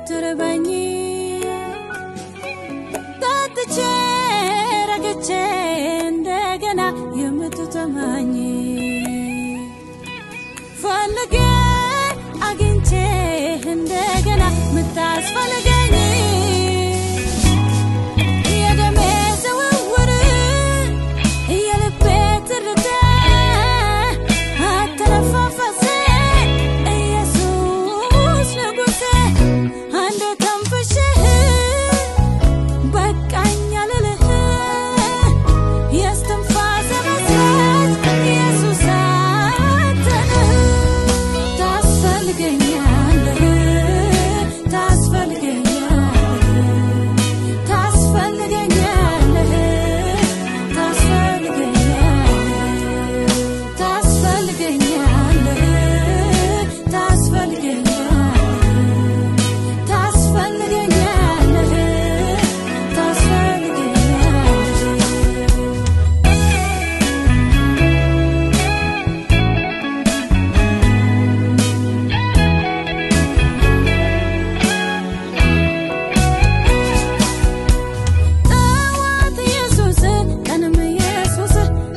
የምትርበኝ ጠጥቼ ረግቼ እንደገና የምትጠማኝ ፈልጌ አግኝቼ እንደገና ምታስፈልገኝ የደሜ ዝውውር የልቤ ትርታ አተነፋፈሴ ኢየሱስ ንጉሴ አንዴ ተንፍሼህ በቃኝ አልልህ የስትንፋሴ መስረት ኢየሱስ አንተነህ ታስፈልገኛለህ ታስፈልገኛለህ ታስፈልገኛለህ ታስፈልገኛለህ ታስፈልገኛለህ ታስፈልገኛለህ ታስፈልገኛለህ ታስፈልገኛለህ ጠዋት ኢየሱስ ቀንም ኢየሱስ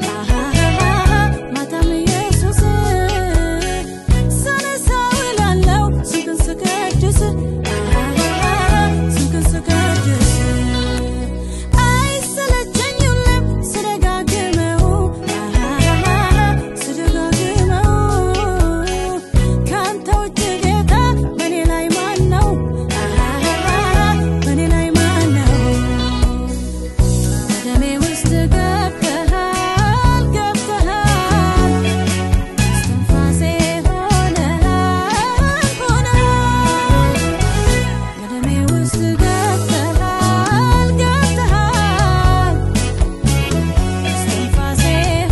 ማታም ኢየሱስ ሳነሳ ውላለሁ ስምህን ስቀድስ ስምህን ስቀድስ አይሰለቸኝም ስደጋግመው ስደጋግመው ካንተ ውጭ ጌታ በኔ ላይ ማን ነው? በኔ ላይ ማን ነው? ደሜ ውስጥ ገብተሃል ገብተሃል እስትንፋሴ ሆነሃል ሆነሃል በደሜ ውስጥ ገብተሃል ገብተሃል እስትንፋሴ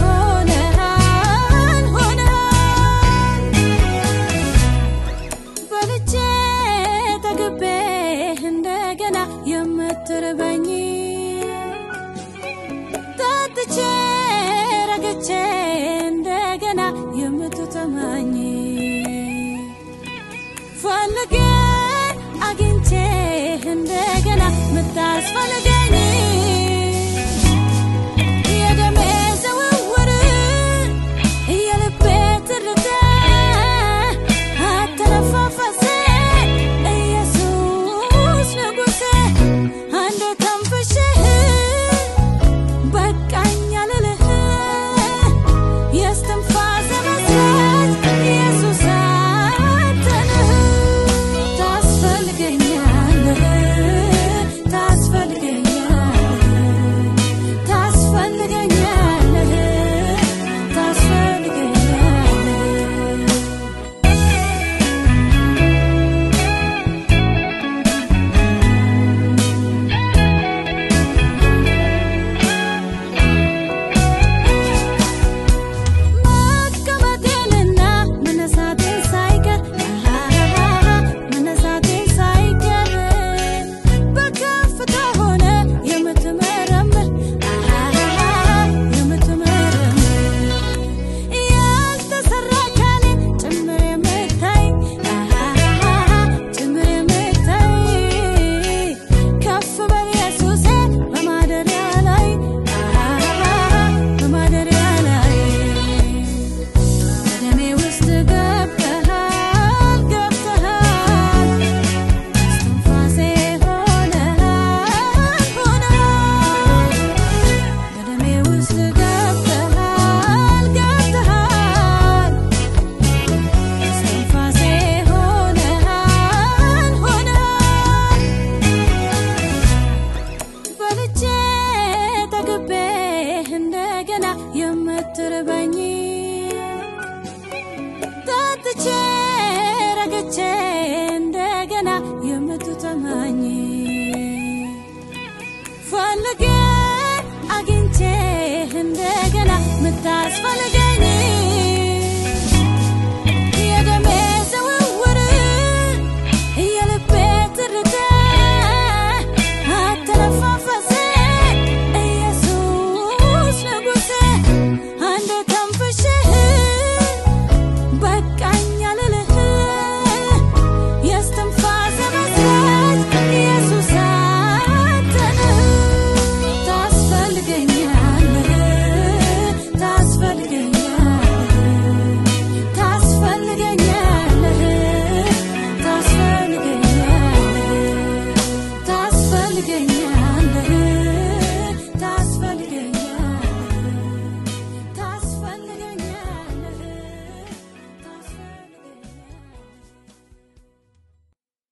ሆነሃል ሆነሃል በልቼ ጠግቤ እንደገና የምትርበኝ ጠጥቼ ረግቼ እንደገና የምትጠማኝ ፈልጌ አግኝቼ እንደገና ምታስፈልገኝ የደሜ ዝውውር የልቤ ትርታ አተነፋፈሴ ኢየሱስ ንጉሴ አንዴ ተንፍሼህ በቃኝ አልልህ የስትንፋሴ መስረት ኢየሱስ አንተነህ ታስፈልገኛለህ ታስፈልገኛለህ ታስፈልገኛለህ ታስፈልገኛለህ መቀመጤንና መነሳቴን ሳይቀር መነሳቴን ሳይቀር በከፍታ ሆነ የምትመረምር የምትመረምር ያልተሰራ አካሌ ጭምር የምታይ ጭምር የምታይ ከፍ በል ኢየሱሴ በማደሪያ ላይ በማደሪያ ላይ በደሜ ውስጥ ገብተሃል ገብተሃል እስትንፋሴ ሆነሃል ሆነሃል በደሜ ውስጥ ገብተሃል ገብተሃል እስትንፋሴ ሆነሃል ሆነሃል በልቼ ጠግቤ እንደገና የምትርበኝ ጠጥቼ ረግቼ እንደገና የምትጠማኝ ፈልጌ አግኝቼ እንደገና ምታስፈልገኝ